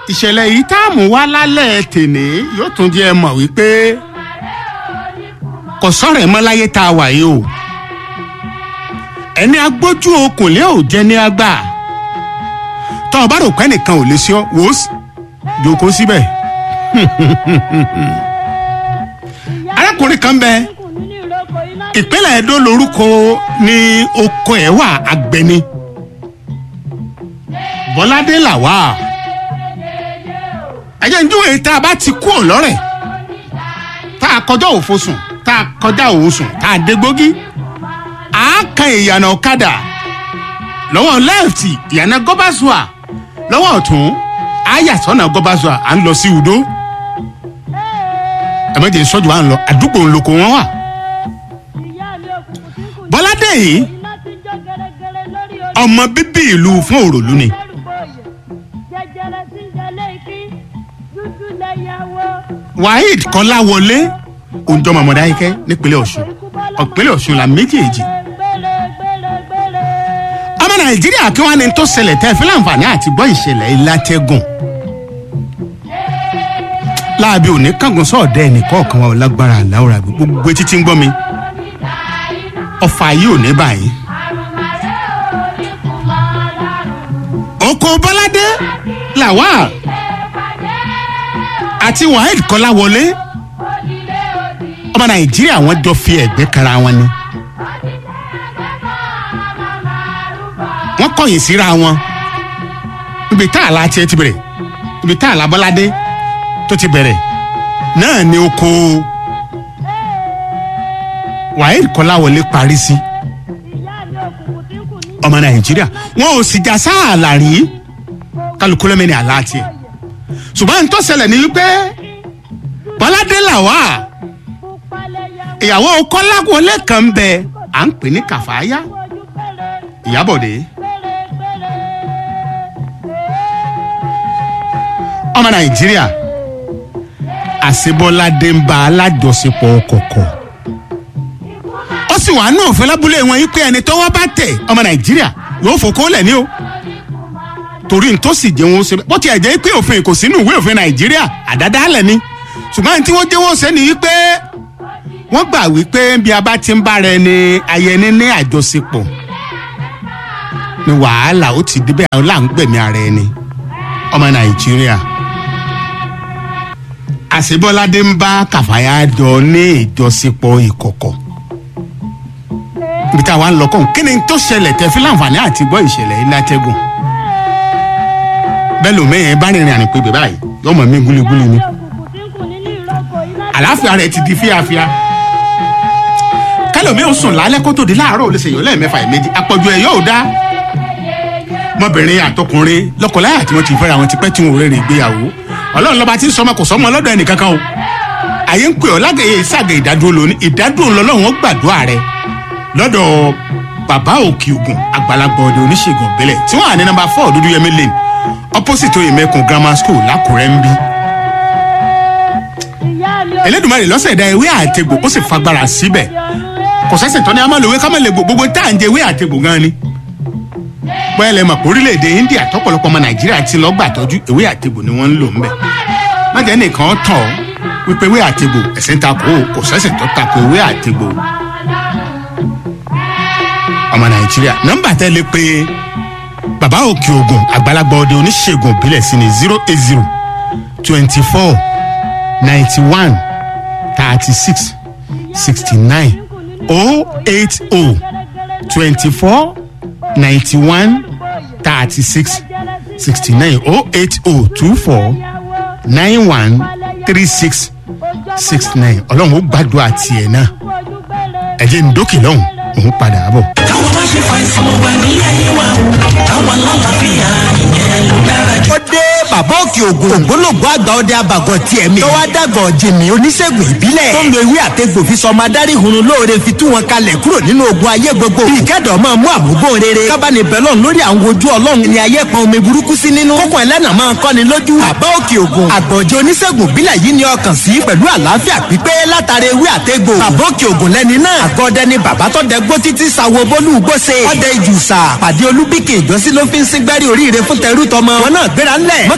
ìṣẹ̀lẹ̀ yìí tá a mú wá lálẹ́ tèní yóò tún jẹ́ ẹ mọ̀ wípé kò sọ̀rọ̀ ẹ̀ mọ́ láyé tá a wà yìí o ẹni agbójú okùnlé ò jẹ́ ní àgbà tọ́ ọ bá rò pé nìkan ò lè ṣe ọ́ wò ó sì jókòó síbẹ̀ arákùnrin kan bẹ ìpínlẹ̀ Ẹdó lorúkọ ní oko ẹ̀ wà Agbẹni Bọ́ládé làwà ẹ̀jẹ̀ ń júwèé tá a bá ti kú ọ̀lọ́rẹ̀ tá a kọjá òfo sùn tá a kọjá òun sùn tá a dé gbógi a kan ìyànà ọ̀kadà lọ́wọ́ lẹ́ẹ̀tì ìyànà gọ́básùà lọ́wọ́ ọ̀tún a yà sọ́nà gọ́básùà à ń lọ sí Udo ẹ̀mẹ́jẹ̀ sọ́jú wa ń lọ àdúgbò ńlọkọ wọn wà Bọ́ládé yìí ọmọ bíbí ìlú fún òròlú ni Waheed Kọ́láwọlé òǹjọ́ mọ̀mọ́dá ikẹ́ nípínlẹ̀ Ọ̀ṣun ìpínlẹ̀ Ọ̀ṣun la méjèèjì ọmọ Nàìjíríà kí wọ́n ní tó ṣẹlẹ̀ tẹ́ fi láǹfààní àti gbọ́ ìṣẹ̀lẹ̀ ìlàtẹ́gùn láàbí òní kángun sọ̀ọ́dẹ́ ẹnìkọ̀ọ̀kan wa ò lágbára àláwòrán gbogbo etí tí ń gbọ́ mi ọfà yìí ò ní báyìí. oko Bọ́ládé Lawal àti Waheed Kọ́láwọlé ọmọ Nàìjíríà wọn jọ fi ẹ̀gbẹ́ kara wọn ni. wọ́n kọ̀yìn síra wọn ibi tá àlá tiẹ̀ ti bẹ̀rẹ̀ ibi tá àlá Bọ́ládé tó ti bẹ̀rẹ̀ náà ni oko Waheed Kọ́láwọlé parí sí ọmọ Nàìjíríà wọn ò sì já sáàlà rí kálukú lẹ́mẹ̀ni àlá tiẹ̀ ṣùgbọ́n tó ṣẹlẹ̀ ní wípé Bọ́ládé Lawal ìyàwó Kọ́láwọlé kan bẹ à ń pè ní Kàfáyá Ìyábọ̀dé ọmọ Nàìjíríà àṣebọ́ládé ń bá alájọṣepọ̀ kọ̀kọ̀ ó sì wàá náà fẹ́ lábúlé wọn yìí pé ẹni tó wá bá tẹ̀ ọmọ Nàìjíríà yóò fòkó lẹ̀ ní o torí n tó sì jẹ́ wọn ó ṣe bó tiẹ̀ jẹ́ pé òfin kò sínú ìwé òfin Nàìjíríà àdádálẹ̀ ni ṣùgbọ́n tí wọ́n jẹ́ wọ́n ṣe ni wípé wọ́n gbà wípé bí a bá ti ń bára ẹni ayẹni ní àjọṣepọ̀ ni wàhálà ó ti débẹ̀ àwọn láǹgbẹ̀mí ara ẹni ọmọ Nàìjíríà àṣebọ́ládé ń bá Kàfáyá jọ ní ìjọṣepọ̀ ìkọ̀kọ̀ ibi táwa ń lọ kàn kí ni tó ṣẹlẹ̀ tẹ́ fi láǹfààní àti gbọ́ ìṣẹ̀lẹ̀ ilé atẹ́gùn bẹ́ẹ̀ ló mẹ́yẹn bá rìnrìn àrìn pé báyìí yọmọ mi gúlígúlí ni àlàáfíà rẹ̀ ti di fíafíà kẹlòmí ò sùn lálẹ́ kó tó di láàárọ̀ ò lè ṣèyàn lẹ́ẹ̀mẹ́fà ìméjì àpọ̀jù ẹ̀ yóò dá mọ́bìnrin àtọkùnrin lọ́kọláya tí wọ́n ti fẹ́ra wọn ti pẹ́ tí wọn ò rẹ́rìn ìgbéyàwó ọlọ́run lọ́ba tí ń sọmọ kò sọmọ lọ́dọ̀ ẹnìkankan o àyè ń pè ọ́ lágẹ̀yẹ ìsàgẹ̀ ìdádúró lóní ìdádúró lọ́lọ́run ó gbàdúrà rẹ lọ́dọ̀ bàbá òkè ògùn àgbàlagbà ọdẹ oníṣègùn ìbílẹ̀ tí wọ́n à ní nọ́mbà four dúdú yẹmí lane opposite oyèmẹkùn grammar school lákùrẹ́ ń bí. Elédùmarè lọ́sẹ̀ dá ewé àtegbò ó sì fagbára síbẹ̀ kò sẹ́sẹ̀ tán ni a máa lo ewé ká máa lè gbogbo tá à ń jẹ ewé àtegbò gan ni bóyá lè mọ̀ pé orílẹ̀-èdè India tọ́pọ̀lọpọ̀ ọmọ Nàìjíríà ti lọ́ọ́ gbàtọ́jú ewé àtegbò ni wọ́n ń lò ńbẹ̀ má jẹ́ nìkan tàn ọ́ wípé ewé àtegbò ẹ̀sìn ń takò ó kò sẹ́sìn tó takò ewé àtegbò ọmọ Nàìjíríà nọ́mbà tẹ́ lè pé bàbá òkè ògùn àgbàlagbà ọdẹ oníṣègùn ìbílẹ̀ sí ni zero eight zero twenty four ninety one thirty six sixty nine oh eight oh twenty four ninety one thirty six sixty nine oh eight oh two four nine one three six six nine ọlọ́run ó gbàdúrà tiẹ̀ náà ẹ̀jẹ̀ ń dókè lọ́hùn òun padà bọ̀. káwọn má ṣe fàìsàn wà ní ayé wa o káwọn lálàáfíà ìyẹn ló dára jù. ó dé bàbá òkè ògùn ògbólógbò àgbà ọdẹ abàgọ tiẹ̀ mi. tọ́wọ́ dàgọ̀ jìnnì oníṣègùn ìbílẹ̀. tó ń lo ewé àtegbò fi sọmọ adarí hunrun lóore fi tú wọn kalẹ̀ kúrò nínú ogun ayé gbogbo. bí ìkẹ́dọ̀ máa mú àmúgbò rere. kábàánì bẹ́lọ̀ lórí àwọn ojú ọlọ́run ni ayé pọn omi burúkú sí nínú. kókò ẹlẹ́nà máa kọ́ni lójú. bàbá òkè ògùn àgbọ̀jẹ̀ oníṣègùn ìbílẹ̀ yìí ni ọkàn sí pẹ̀lú àlàáfíà pípé látara ewé àtegbò. bàbá òkè ògùn lẹ́ni náà. àgọ́dẹ ni bàbá tó dẹ gbó títí sawo bólú gbóse. ọdẹ ìjùsà pàdé olúbíkè ìjọsí ló fi ń síngbẹ́rì oríire fún tẹrú tọmọ. wọn náà gbéra ńlẹ̀ mọ́kàgúlú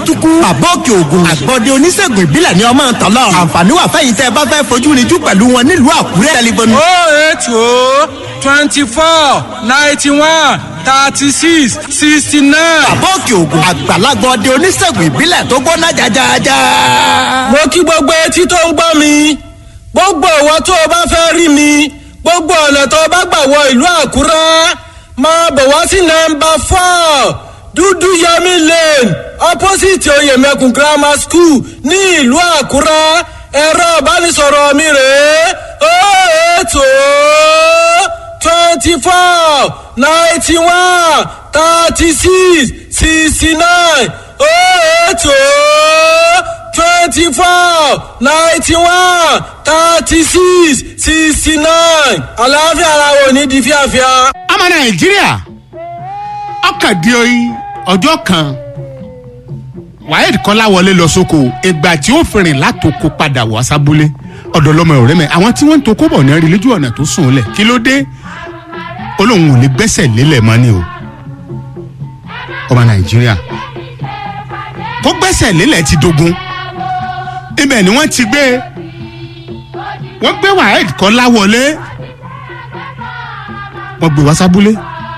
túkú. bàbá òkè ògùn àgbọ̀dẹ oníṣègùn ìbílẹ̀ ni ọmọ tọ́lọ̀. àǹfààní wà fẹ́yìn tẹ́ ẹ bá fẹ́ fojú rinjú pẹ̀lú wọn nílùú àkúrẹ́. tẹlifóònù oh eight oh twenty four ninety one thirty six sixty nine. bàbá òkè ògùn àgbàlagbà ọdẹ oníṣègùn ìbílẹ̀ tó gbóná jajaja. mo kí gbogbo etí tó ń gbọ́ mi gbogbo ìwọ tó o bá fẹ́ rí mi gbogbo ọ̀nà tó o bá gbà wọ ìlú àkúrẹ́ máa bọ̀ wá sí nọmba four dúdú yẹmi lane opposite oyèmẹkùn grammar school ní ìlú àkúrẹ́ ẹ̀rọ ìbánisọ̀rọ̀ mi rèé ó ètò twenty four ninety one thirty six sixty nine ó ètò twenty four ninety one thirty six sixty nine àlàáfíà ara wo ní di fíafíà. ọmọ nàìjíríà ọkàn di oyin ọjọ́ kan waheed kọ́láwọlé lọ sóko ìgbà tí ó fìrìn látòkò padà wá sábúlé ọ̀dọ̀ lọ́mọ ọ̀rẹ́ mi àwọn tí wọ́n ń tokó bọ̀ ní rí lójú ọ̀nà tó sùn lẹ̀ kí ló dé olóhùn ò lè gbẹ́sẹ̀ lélẹ̀ mọ́ ni o ọmọ nàìjíríà kó gbẹ́sẹ̀ lélẹ̀ ti dogun ibẹ̀ ni wọ́n ti gbé wọ́n gbé waheed kọ́láwọlé wọ́n gbé wá sábúlé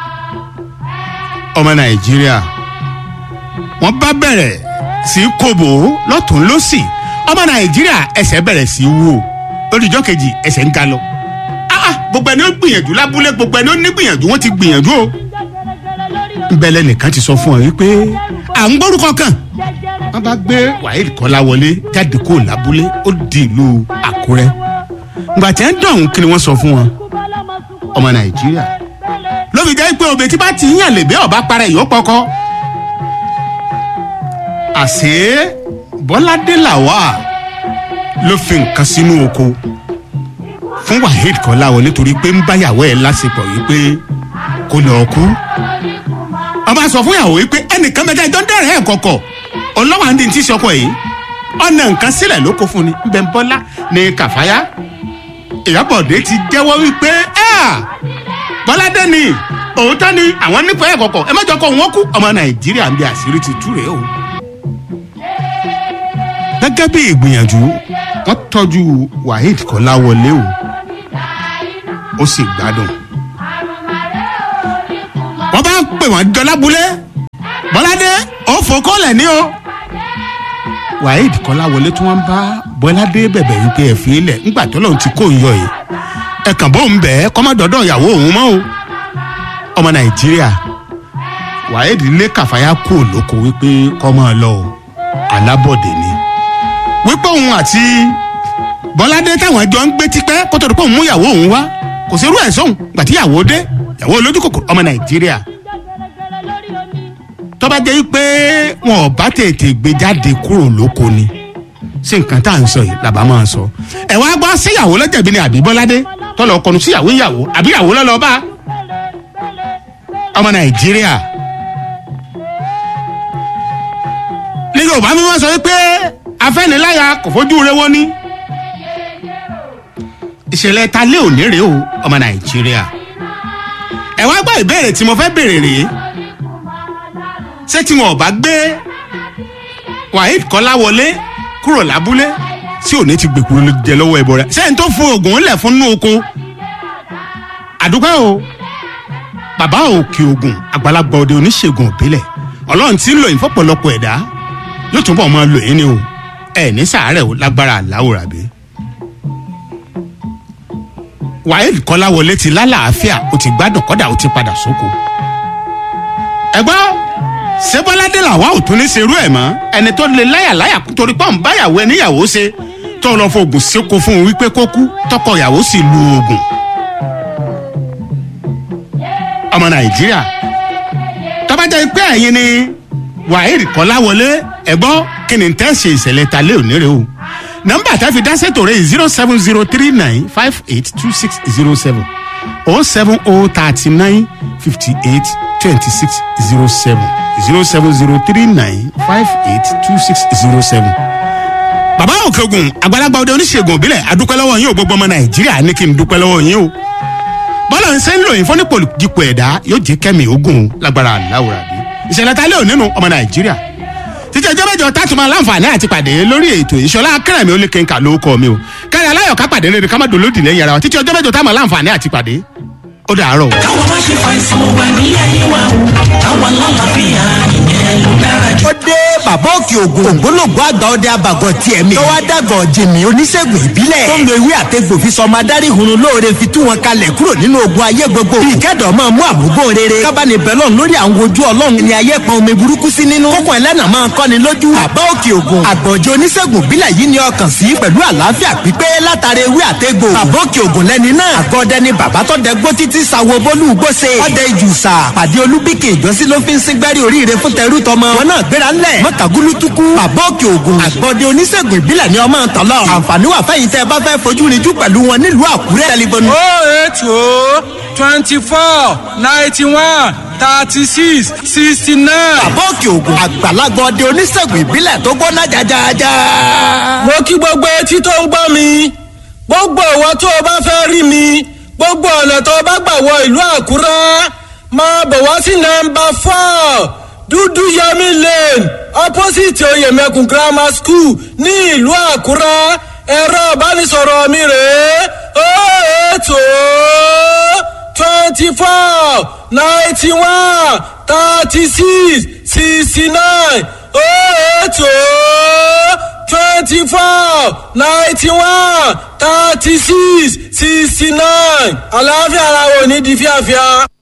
ọmọ nàìjíríà wọ́n bá bẹ̀rẹ̀ sí í kóbò lọ́tún lọ́sì ọmọ nàìjíríà ẹsẹ̀ bẹ̀rẹ̀ sí í wò olùjọ́ kejì ẹsẹ̀ ń ga lọ Ah, ah, gbogbo ẹni ó gbìyànjú lábúlé gbogbo ẹni ó ní gbìyànjú wọ́n ti gbìyànjú o nbẹ̀lẹ̀ nìkan ti sọ fún ọ wípé à ń gbórúkọ kan wọ́n bá gbé waheed kọ́láwọlé jáde kó lábúlé ó di ìlú àkúrẹ́ ngbà tí wọ́n dọ̀hún kí ni wọ́n sọ fún wọn ọmọ nàìjíríà ló fi jẹ́ pé òbí tí bá ti ń yàn lè bẹ́ ọ̀bá para ìyó pọkọ. àṣé bọ́ládé làwà ló fi nǹkan sínú oko fún waheed kọ́láwọlé torí pé ń báyàwó ẹ̀ lásìkò yìí pé kó lọ́ọ́ kú. ọba sọ fún ìyàwó yìí pé ẹnìkan mẹ́ta ìjọ ń dẹ̀rẹ̀ ẹ̀ kọ̀kọ̀ ọlọ́wà ń di ti sọkọ yìí ọ̀nà nǹkan sílẹ̀ ló kó fún ni ń bẹ ń bọ́lá ní kàfáyà ìyábọ̀dé ti jẹ́wọ́ wípé ẹ́à bọ́ládé ni òótọ́ ni àwọn nípa ẹ̀ kọ̀kọ̀ ẹ má jọ kọ́ wọn kú ọmọ nàìjíríà ń bí àṣírí ti tú rèé o. gẹ́gẹ́ bí ìgbìyànjú wọ́n tọ́jú waheed kọ́láwọlé o ó sì gbádùn. wọ́n bá ń pè wọ́n jọ lábúlé bọ́ládé ó fòkólẹ̀ ní o. waheed kọ́láwọlé tí wọ́n bá bọ́ládé bẹ̀bẹ̀ wípé ẹ̀ fi ilẹ̀ ńgbà tó lóun ti kó ń yọ yìí ẹ̀kàn bó ń bẹ̀ ẹ́ kọ́mọ́dọ́dọ́ ìyàwó òun mọ́ o ọmọ nàìjíríà waheed lé kàfáyà kú òlóko wípé kọ́mọ́ lọ o alábọ̀dé ni wípé òun àti bọ́ládé táwọn ẹjọ́ ń gbé tipẹ́ kó tó di pé òun mú ìyàwó òun wá kò sí irú ẹ̀ sóhun gbà tí ìyàwó dé ìyàwó olójú kòkòrò ọmọ nàìjíríà tó bá jẹ́ pé wọn ò bá tètè gbé jáde kúrò lóko ni ṣé nǹkan tá à ń sọ yìí làbá máa sọ ẹ wá gbọ́ síyàwó lọ́jàbí ni àbí bọ́ládé tọ́lọ̀ kọnu síyàwó ìyàwó àbí ìyàwó lọ́lọ́ bá ọmọ nàìjíríà ní yorùbá mi wọ́n sọ pé afẹ́niláyà kò fojú rẹ wọ́n ní ìṣẹ̀lẹ̀ ta lé òní rèé o ọmọ nàìjíríà ẹ wá gbọ́ ìbéèrè tí mo fẹ́ béèrè rèé ṣé tí wọn ò bá gbé waheed kọ́láwọlé kúrò lábúlé tí òní ti gbèkúrú jẹ lọ́wọ́ ẹ̀bọ rẹ̀ sẹ́yìn tó fún oògùn ńlẹ̀ fún inú oko àdúgbò o bàbá òkè ogun àgbàlagbà òde oníṣègùn òbílẹ̀ ọlọ́run tí ń lò yín fọ́pọ̀lọpọ̀ ẹ̀dá yóò túbọ̀ máa lò yín ni o ẹ̀ ní sàárẹ̀ o lágbára àláwòrán bí. waheed kọ́láwọlé ti lálàáfíà ó ti gbádùn kọ́dà ó ti padà sóko. ẹ̀gbọ́n sẹ́bọ́ládé làwa ò tún ní serú ẹ̀ mọ́ ẹni tó lè láyàláyà torí pọ́n báyàwó ẹ níyàwó ṣe tó lọ fògùn síkò fún un wípé kó kú tọkọ ìyàwó sì lu oògùn. ọmọ nàìjíríà tọ́bajẹ́ pé ẹ̀yin ni waheed kọ́láwọlé ẹ̀gbọ́n kí ni tẹ́ ṣe ìṣẹ̀lẹ̀ ta lé òní rẹ o nọmba tá a fi dá sètò rẹ zero seven zero three nine five eight two six zero seven o seven o thirty nine fifty eight twenty six zero seven zero seven zero three nine five eight two six zero seven. bàbá òkè ogun àgbàlagbà ọdẹ oníṣègùn òbílẹ̀ adúpẹ́ lọ́wọ́ yín o gbogbo ọmọ nàìjíríà ní kí n dúpẹ́ lọ́wọ́ yín o bọ́lá ń ṣe ń lò yín fún nípò dípò ẹ̀dá yóò jẹ́ kẹ́mi ogun lágbára aláwòrán bí ìṣẹ̀lẹ̀ ta lé ò nínú ọmọ nàìjíríà títí ọjọ́ mẹ́jọ tá a tún máa láǹfààní àti pàdé lórí ètò ìṣọlá akẹ́rẹ̀mí olùkẹ́ńkà ló kọ́ mi o kárí aláyọ̀ ká pàdé rere ká má dolódì lẹ́yìn ara wa títí ọjọ́ mẹ́jọ tá a máa láǹfààní àti pàdé ó dàárọ̀ o. káwọn má ṣe fàìsàn wà ní ayé wa o káwọn lálàáfíà ìyẹn ló dára jù. ó dé bàbá òkè ògùn ògbólógbò àgbà ọdẹ abàgọ tiẹ̀ mi. tọ́wọ́ dàgọ̀ jìnnì oníṣègùn ìbílẹ̀. tó ń lo ewé àtẹ̀gbò fi sọmọ adarí hunrun lóore fi tú wọn kalẹ̀ kúrò nínú ogun ayé gbogbo. bí ìkẹ́dọ̀ máa mú àmúgbò rere. kábàánì bẹ́lọ̀n lórí àwọn ojú ọlọ́run ni ayé pọn omi burúkú sí nínú. kókò ẹlẹ́nà máa kọ́ni lójú. bàbá òkè ògùn àgbọ̀jọ oníṣègùn ìbílẹ̀ yìí ni ọkàn sí pẹ̀lú àlàáfíà pípé látara ewé àtẹ̀gbò. bàbá òkè ògùn lẹ́ni náà. àgọ́dẹ ni bàbá tó dẹ gbó títí sawo bólú gbóse. ọdẹ ìjùsà pàdé olúbíkì ìjọsí ló fi ń síngbẹ́rì oríire fún tẹrú tọmọ. wọn náà gbéra ńlẹ̀ mọ́tàgúlú tukú. bàbá òkè ògùn àgbọ̀dẹ oníṣègùn ìbílẹ̀ ni ọmọ tọ́lọ̀. àǹfààní wà fẹ́yìn tẹ́ ẹ bá fẹ́ fojú rinjú pẹ̀lú wọn nílùú àkúrẹ́. tẹlifóònù oh eight oh twenty four ninety one thirty six sixty nine. bàbá òkè ògùn àgbàlagbà ọdẹ oníṣègùn ìbílẹ̀ tó gbóná jajaja. mo kí gbogbo etí tó ń gbọ́ mi gbogbo ìwọ tó o bá fẹ́ rí mi gbogbo ọ̀nà tó o bá gbà wọ ìlú àkúrẹ́ máa bọ̀ wá sí nọmba four dúdú yẹmi lane opposite oyèmẹkùn grammar school ní ìlú àkúrẹ́ ẹ̀rọ ìbánisọ̀rọ̀ mi rèé ó ètò twenty four ninety one thirty six sixty nine ó ètò twenty four ninety one thirty six sixty nine àlàáfíà ara wo ní di fíàfíà.